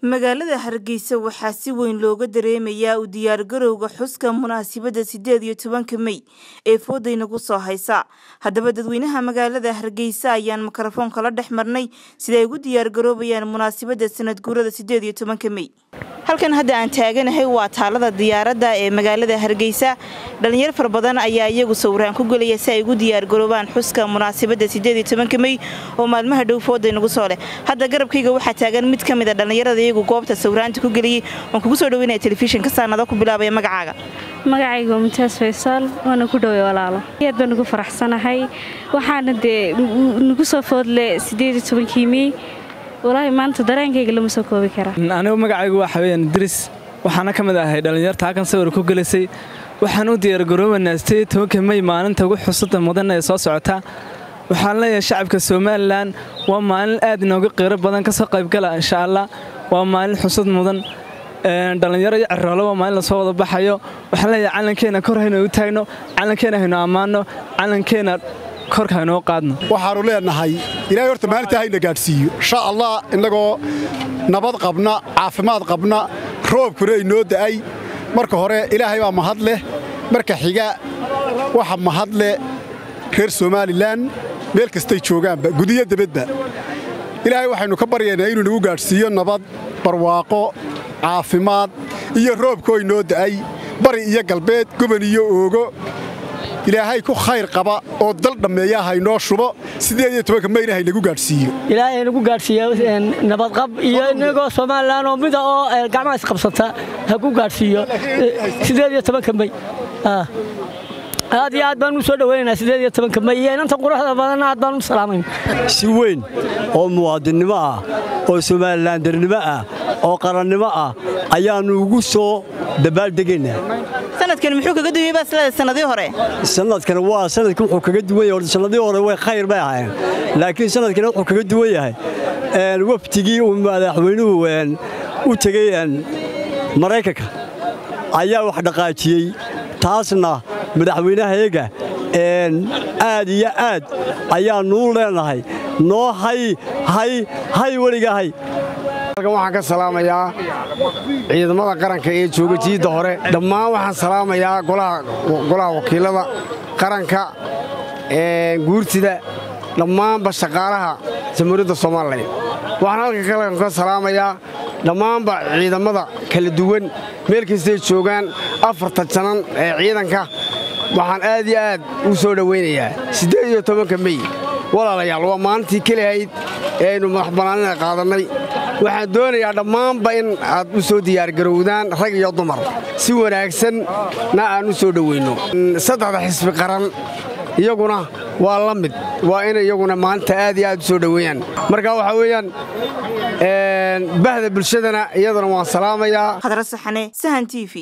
magaalada hargeysa waxaa si weyn looga dareemayaa u diyaargarowga xuska munaasabadda sideed iyo tobanka mey ee foodaynagu soo haysa haddaba dadweynaha magaalada hargeysa ayaan mikrofoonka la dhex marnay sida ay ugu diyaargaroobayaan munaasabadda sanad guurada sideed iyo tobanka mey halkan hadda aan taaganahay waa taalada diyaaradda ee magaalada hargeysa dhalinyar fara badan ayaa iyagu sawiraan ku gelaya si ay ugu diyaargaroobaan xuska munaasabadda sideed iyo tobanka mey oo maalmaha dhow foodaynagu soo leh hadda garabkayga waxaa taagan mid ka mid a dhallinyarada iyagu goobta sawiraanta ku geliyey waan kugu soo dhaweynaya telefishinka saanado ku bilaabaya magacaaga magacayga mumtaas faysaal waana ku dhowey walaalo aad baan ugu faraxsanahay waxaana dee nagu soo foodle sideed iyo tobankii mey walaahi maanta dareenkayga lama soo koobi karaa anigu magacaygu waxa weyaan idris waxaana ka mid ahay dhallinyarta halkan sawir ku gelisay waxaan u diyaargaroobanaa sideed tobanka mey maalinta ugu xusada mudan ee soo socota waxaan leeyahay shacabka somalilan waa maalin aad inooga qiiro badan kasoo qaybgala insha allah waa maalin xusad mudan dhallinyaro iyo ciroolo waa maalin lasoo wada baxayo waxaan leeyahay calankeena kor haynu u taagno calankeena haynu ammaanno calankeena korka haynoo qaadno waxaannu leenahay ilaahay horta maalintaa hayna gaadhsiiyo insha allah innagoo nabad qabna caafimaad qabna roobkuna inoo da'ay marka hore ilaahay baa mahad leh marka xiga waxa mahad leh reer somalilan meel kastay joogaanba gudiyo debadba ilaahay waxaynu ka baryaynaa inuu nagu gaadhsiiyo nabad barwaaqo caafimaad iyo roobkoo inoo da'ay bari iyo galbeed goban iyo oogo ilaahay ku khayr qaba oo dal dhammeeya haynoo shubo sideed iyo tobanka mayna haynagu gaadhsiiyo ilaahay nagu gaadhsiiya nabadqab iyo inagoo somalilan oo mida oo gacmaha isqabsata ha ku gaadhsiiyo sideed iyo tobanka may aad iyo aad baan u soo dhawaynaynaa sideed iyo tobanka may iyo inanta quruxda badanna aad baan u salaamayn si weyn oo muwaadinnimo ah oo somalilandernimo ah oo qarannimo ah ayaannu ugu soo dabaaldegaynaa sanadkan muxuu kaga duwayey baa isleedahay sanadii hore sanadkan waa sanadkan wuxuu kaga duwan yahay sanadii hore way khayr bay ahaayeen laakiin sanadkan wuxuu kaga duwan yahay waftigii uu madaxweynuhu u tegey maraykanka ayaa wax dhaqaajiyey taasna madaxweynahayaga aad iyo aad ayaannuu leenahay noo hay hay hay weliga hay halkan waxaan ka salaamayaa ciidamada qaranka ee jooga jiidda hore dhammaan waxaan salaamayaa golaha wakiilada qaranka guurtida dhammaanba shaqaalaha jamhuuriyadda somalilan waxaan halkan kalan ka salaamayaa dhammaanba ciidamada kala duwan meel kastay joogaan afarta janan ee ciidanka waxaan aad iyo aad u soo dhowaynayaa siddeed iyo tobanka mey walaalayaal waa maalintii kelihayd ee aynu madaxbannaanina qaadannay waxaan doonayaa dhammaanba in aad u soo diyaargarowdaan rag iyo dumar si wanaagsanna aan u soo dhoweynno saddexda xisbi qaran iyaguna waa la mid waa inay iyaguna maalinta aad iyo aad u soo dhoweeyaan marka waxaa weeyaan bahda bulshadana iyadana waan salaamayaa khadra saxane sahan t v